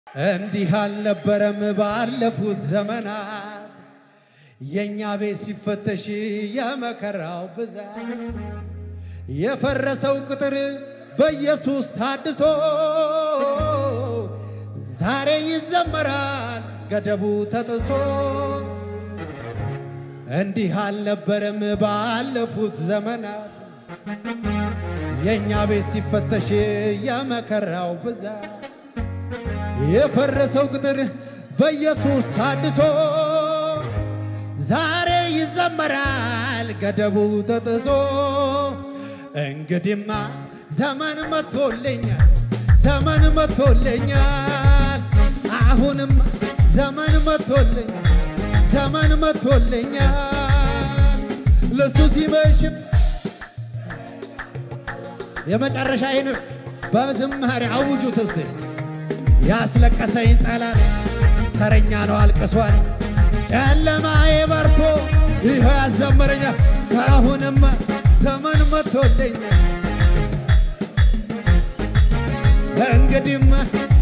እንዲህ አልነበረም ባለፉት ዘመናት የእኛ ቤት ሲፈተሽ የመከራው ብዛት የፈረሰው ቅጥር በኢየሱስ ታድሶ ዛሬ ይዘመራል ገደቡ ተጥሶ። እንዲህ አልነበረም ባለፉት ዘመናት የእኛ ቤት ሲፈተሽ የመከራው ብዛት የፈረሰው ቅጥር በኢየሱስ ታድሶ ዛሬ ይዘመራል ገደቡ ተጥሶ። እንግዲማ ዘመን መጥቶልኛል፣ ዘመን መጥቶልኛል። አሁንም ዘመን መጥቶልኛል፣ ዘመን መጥቶልኛል። ለሱ ሲመሽም የመጨረሻ ይህን በዝማሬ አውጁት እስቲ። ያስለቀሰኝ ጠላት ተረኛ ነው አልቅሷል። ጨለማዬ በርቶ ይኸው ያዘመረኛል። ከአሁንማ ዘመን መጥቶልኛል። እንግዲህማ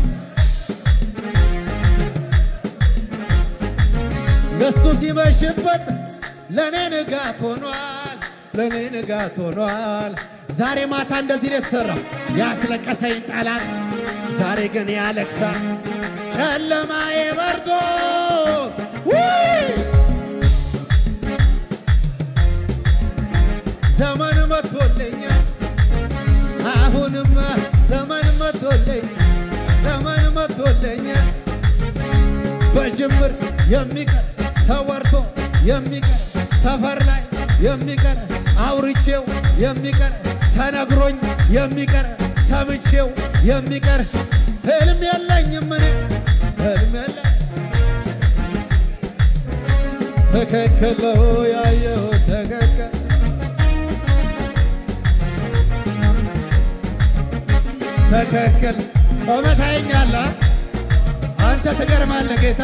ለሱ ሲመሽበት ለእኔ ንጋት ሆኗል፣ ለእኔ ንጋት ሆኗል። ዛሬ ማታ እንደዚህ ነው የተሠራው። ያስለቀሰኝ ጠላት ዛሬ ግን ያለቅሳል። ጨለማዬ በርቶ ዘመን መጥቶልኛል። አሁንማ ዘመን መጥቶልኛል፣ ዘመን መጥቶልኛል። በጅምር የሚቀር ተወርቶ የሚቀር ሰፈር ላይ የሚቀር አውርቼው የሚቀር ተነግሮኝ የሚቀር ሰምቼው የሚቀር ህልም የለኝም እኔ ህልም የለኝ ትክክል ነው ያየሁት ትክክል ትክክል ቆመ ታየኛለህ አንተ ትገርማለህ ጌታ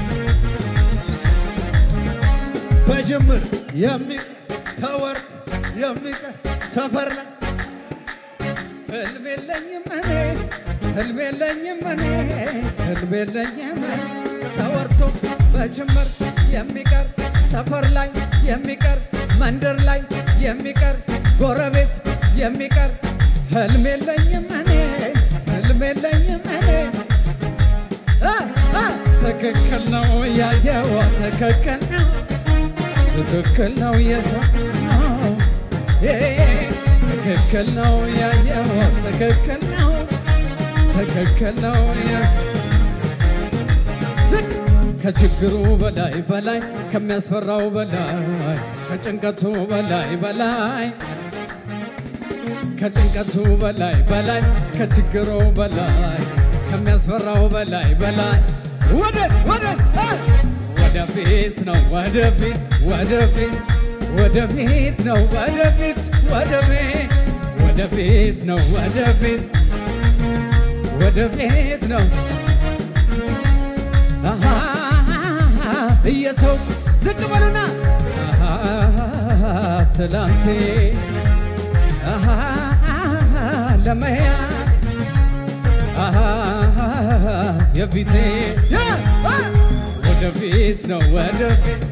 በጅምር የሚቀር ተወርቶ የሚቀር ሰፈር ላይ ህልም የለኝም እኔ ህልም የለኝም እኔ ህልም የለኝም ተወርቶ በጅምር የሚቀር ሰፈር ላይ የሚቀር መንደር ላይ የሚቀር ጎረቤት የሚቀር ህልም የለኝም እኔ ህልም የለኝም እኔ አ አ ትክክል ነው ያየው ትክክል ነው ትክክል ነው የሰማው ትክክል ነው ያየው ትክክል ነው ትክክል ነው ዝቅ ከችግሩ በላይ በላይ ከሚያስፈራው በላይ ከጭንቀቱ በላይ በላይ ከጭንቀቱ በላይ በላይ ከችግሩ በላይ ከሚያስፈራው በላይ በላይ ወደት ወደት ወደፊት ነው ወደፊት ወደፊት ወደፊት ነው ወደፊት ወደፊት ወደፊት ነው ወደፊት ወደፊት ነው አሃ እየተው ዝቅ በልና አሃ ትላንቴ አሃ ለመያዝ አሃ የፊቴ ወደፊት ነው ወደፊት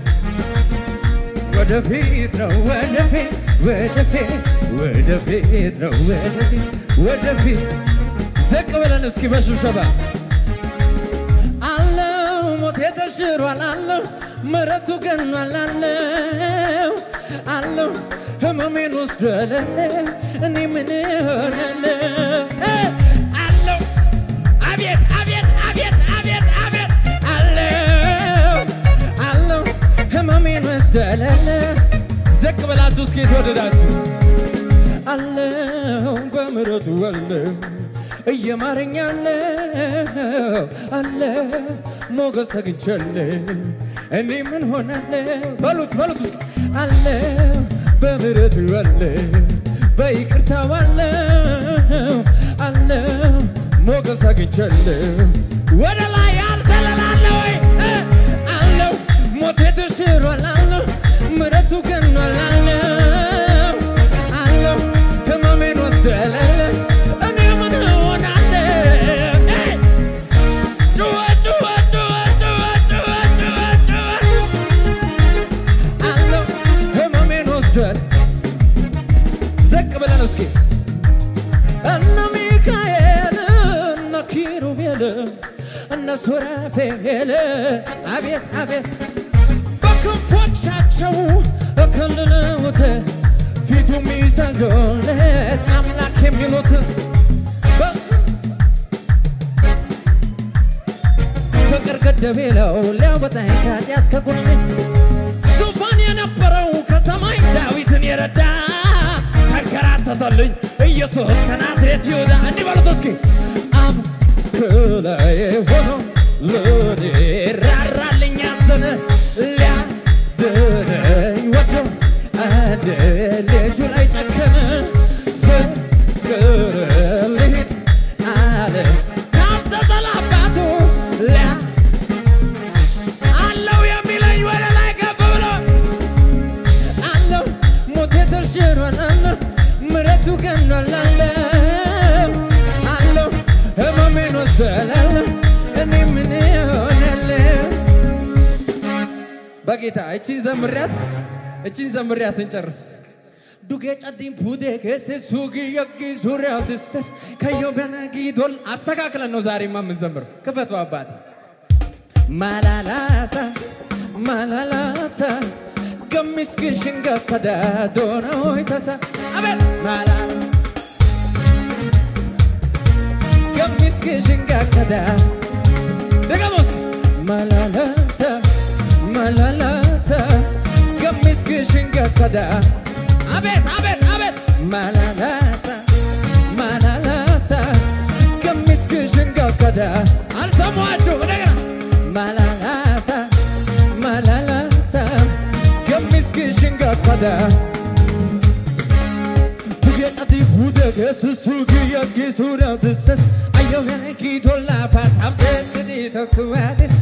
ወደፊት ነው ወደፊት ወደፊት ወደፊት ነው ወደፊት ወደፊት ዘቅ ብለን እስኪ በሽብሸባ አለው ሞቴ ተሽሯል አለው ምሕረቱ ገኗል አለው አለው ህመሜን ወስዷል እኔ ምን ሆናለሁ አለው አቤት አቤት አቤት አቤት አቤት አለው አለው ህመሜን ወስዷል ዘቅ ብላችሁ እስኪ የተወደዳችሁ አለው በምሕረቱ አለው እየማረኛለው አለ ሞገስ አግኝቻለሁ እኔ ምን ሆናለሁ በሉት በሉት አለ በምሕረቱ አለ በይቅርታው አለው አለ ሞገስ አግኝቻለሁ ወደ ላይ ያልዘለላለ ወይ አለው ሞቴ ተሽሯል አለው ምሕረቱ ገኗል አለው አለው ህመሜን ወስዷል አለ እኔ ምን ሆናለሁ እነሱ ራፌል አቤት አቤት በክንፎቻቸው እከልለውት ፊቱ የሚሰግዱለት አምላክ የሚሉት ፍቅር ገደብ የለው ሊያወጣኝ ከኃጢአት ከጎኔ ዙፋን የነበረው ከሰማይ ዳዊትን የረዳ ተንከራተተልኝ ኢየሱስ ከናዝሬት ይሁዳ እንዲህ በሉት እስኪ አብ ከላይ ሆኖ ለኔ ራራልኝ ያዘነ ሊያድነኝ ወዶ አንድ ልጁ ላይ ጨከነ ፍቅር ልሂድ አለ ታዘዘ ለአባቱ ሊያ አለው የሚለኝ ወደ ላይ ከፍ ብሎ አለው ሞቴ ተሽሯል አለው ምሕረቱ ገኗል አለው አለው ህመሜን ወስዷል አለው እኔ ምን ሆናለሁ በጌታ እቺን ዘምሪያት እቺን ዘምሪያት እንጨርስ ዱጌ ጨዲን ፑዴ ኬሴ ሱጊ የጊ ዙሪያው ትሰስ ከዮ በነጊ ዶል አስተካክለን ነው ዛሬማ የምንዘምረው ክፈቱ አባቴ ማላላሳ ማላላሳ ገሚስክሽን ገፈዳ ዶነሆይ ተሳ አቤት ማላ ገሚስክሽን ገፈዳ ደገሞስ ማላላሳ ማላላሳ ገሚስክሽን ገፈዳ አቤት አቤት አቤት ማላላሳ ማላላሳ ገሚስክሽን ገፈዳ አልሰማችሁ እንደገና ማላላሳ ማላላሳ ገሚስክሽን ገፈዳ ቡጌጠቲ ቡደገ ስሱግ የጊ ሱዳው ትሰስ አየው ያነጊ ቶላ ፋሳብ ደግዲ ተኩዋዴስ